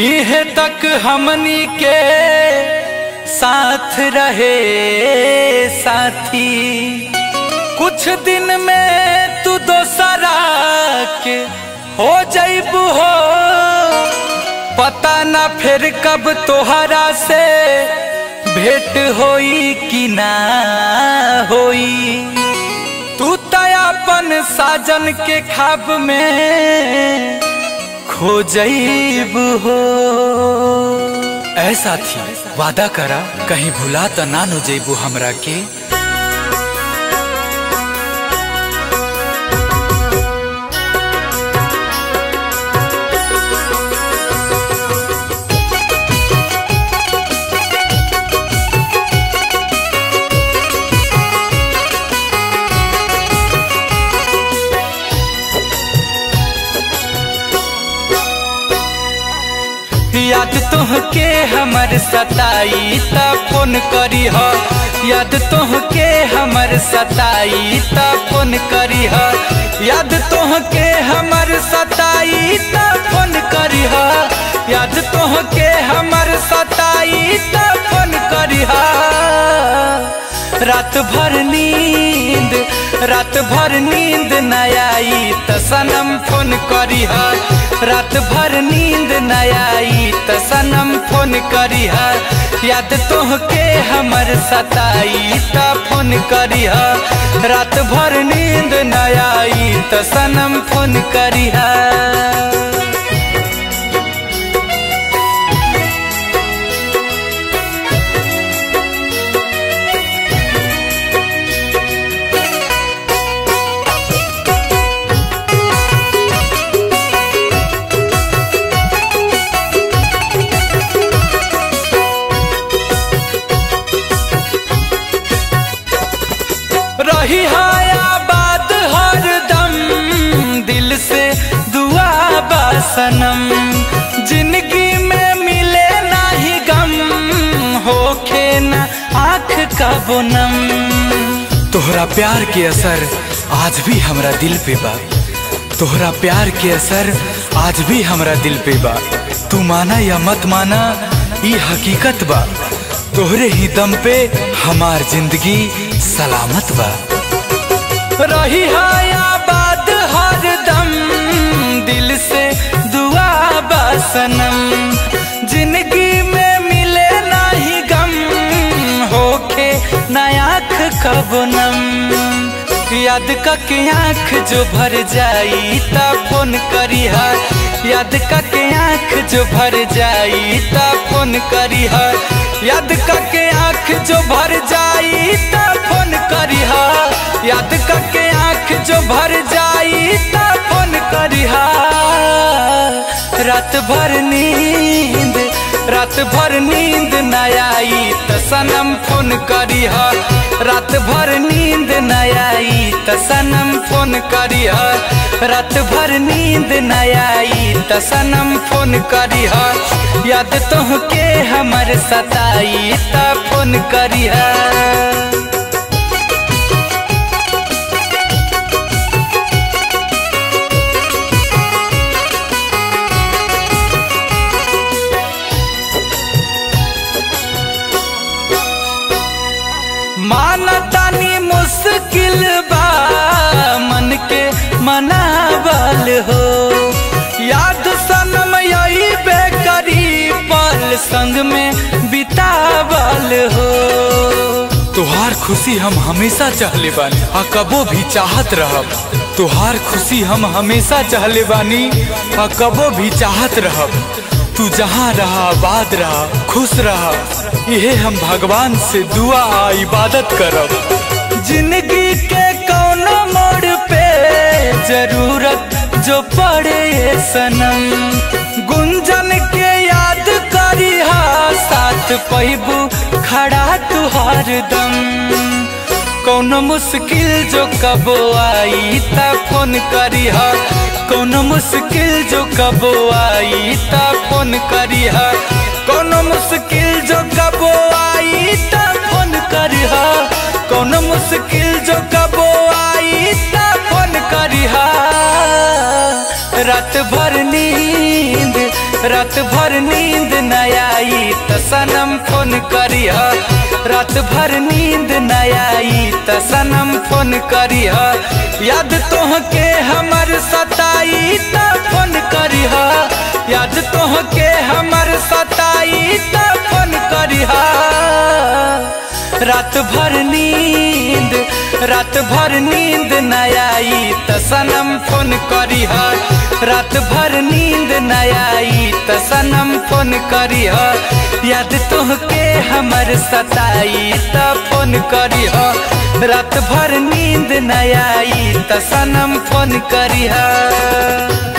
इहे तक हमनी के साथ रहे साथी कुछ दिन में तू दोसरा के हो जैबू हो पता ना फिर कब तोहरा से भेंट होई कि ना होई तू तयापन साजन के खाब में खो जैब हो ऐसा थी वादा करा कहीं भुला त ना नो जैबू हमरा के याद तोहके हमर सताई त फोन करी ह याद तोहके हमर सताई त फोन करी ह याद तोहके हमर सताई त फोन करी ह याद तोहके हमर सताई त फोन करी ह रात भर नींद रात भर नींद न आई त सनम फोन करी ह रात भर नींद न आई त सनम फोन करी ह याद तोहके हमर सताई त फोन करी ह रात भर नींद न आई त सनम फोन करी ह रही आबाद हर दम दिल से दुआ बासनम जिंदगी में मिले नाही गम होखे न आँख का बोनम तोहरा प्यार के असर आज भी हमरा दिल पे बा तोहरा प्यार के असर आज भी हमरा दिल पे बा तू माना या मत माना ई हकीकत बा तोहरे ही दम पे हमार जिंदगी सलामत बा रही आबाद हर दम दिल से दुआ बासनम जिंदगी में मिले नाही गम होके नयाख कबनम याद के आँख जो भर जाई ता फोन करी याद के आँख जो भर जाई ता फोन करी याद के आँख जो भर जाई ता फोन करी याद के आँख जो भर जाई ता फोन करी रात भर नींद रात भर नींद न आई त सनम फोन करी रात भर नींद न आई त सनम फोन करी रात भर नींद न आई त सनम फोन करी याद तोहके हमर सताई त फोन करी मानतानी मुश्किल बा मन के मनावल हो याद सनम यही बेकरी पल संग में बितावल हो तुहार खुशी हम हमेशा चाहले बानी आ कबो भी चाहत रहब तुहार खुशी हम हमेशा चाहले बानी आ कबो भी चाहत रहब तू जहाँ रहा आबाद रहा खुश रहा यहे हम भगवान से दुआ आ इबादत करब जिंदगी के कौन मोड़ पे जरूरत जो पड़े सनम गुंजन के याद करी साथ पैबू खड़ा तुहार दम कौनो मुश्किल जो कबो आई ता फोन करी कौनो मुश्किल जो कबो आई ता फोन करी कौनो मुश्किल जो कबो आई ता फोन करी कौनो मुश्किल जो कबो आई ता फोन करी रात भर नींद रात भर नींद न आई त सनम फोन करिह रात भर नींद न आई त सनम फोन करिह याद तोहके हमर सताई त फोन करिह याद तोहके हमर सताई त फोन करिह रात भर नींद रात भर नींद न आई त सनम फोन करिह रात भर नींद न आई त सनम फोन करिह याद तोहके हमर सताई त फोन करिह रात भर नींद न आई त सनम फोन करिह